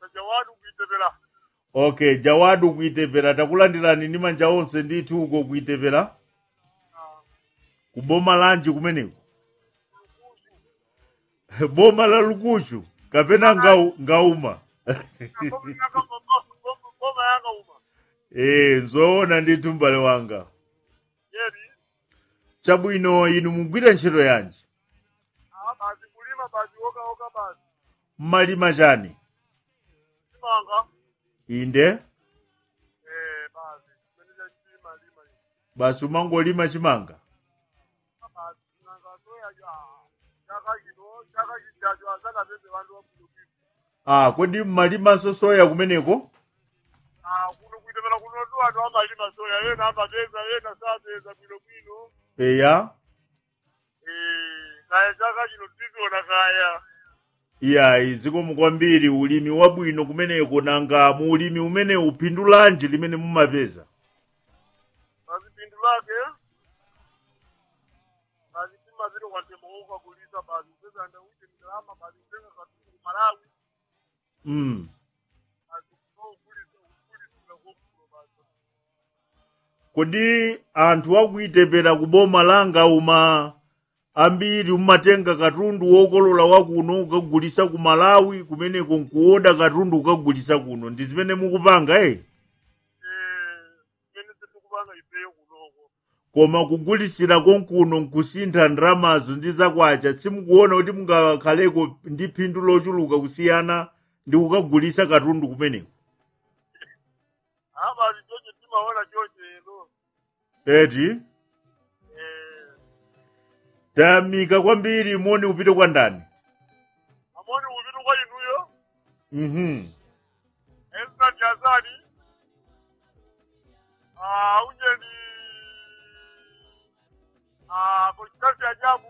jawadu kuitepera okay jawadu kuitepera takulandirani ndi manja onse ndithu uko kuitepera kuboma lanji kumeneko boma la lukuchu kapena ngau, ngauma boma yanga uma e nzoona ndithu m'bale wanga yeri chabwino inu mugwira ntchito yanji ah basi kulima basi oka oka basi mmalima chani simanga inde eh basi kumeneza chima lima basi umangolima chimanga basi nanga soya ya chaka kino chaka kijacho asana bebe vantu wakulokipa ah kodi mmalimanso soya kumeneko ah kuno kuitepera kuno tu vantu amalima soya yena amapeza yena sapeza bwino bwino eya eh kaya chaka chino tiziona kaya iyayi zikomo kwambiri ulimi wabwino kumeneko nanga mu ulimi umene uphindu lanji limene mumapeza basi pindu lake basi timaziro kwantembouka kulisa basi upeza ndauche ndalama basi utenga katungu malawi mm. basi kukulisa ukulisira kokulo basi kodi anthu akuitepera kuboma langa uma ambiri umatenga katundu wokolola wakuno ukagulisa ku malawi kumeneko nkuoda katundu ukagulisa kuno ndi zimene mukupanga eh mene sitikupanga ifeyo kunoko koma kugulisira konkuno nkusintha ndalamazo ndi zakwacha simukuona kuti mungakhaleko ndi phindu lochuluka kusiyana ndi kukagulisa katundu kumeneko a basi choche timaona choche eno eti eh tayamika kwambiri moni upite kwa ndani amoni uvitu kwa inuyo mhm esna jazani ah unjeni ah pochitasi ajabu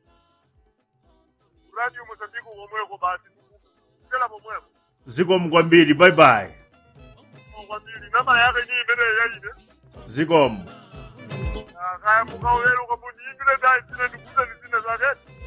radio mosambiki komweko basi tela pomweko zikomo kwambiri bye bye kwambiri namba yake ni imene yaine zikomo kaya mukaulelo kamundi imbile dai zine ndikuza zizine zake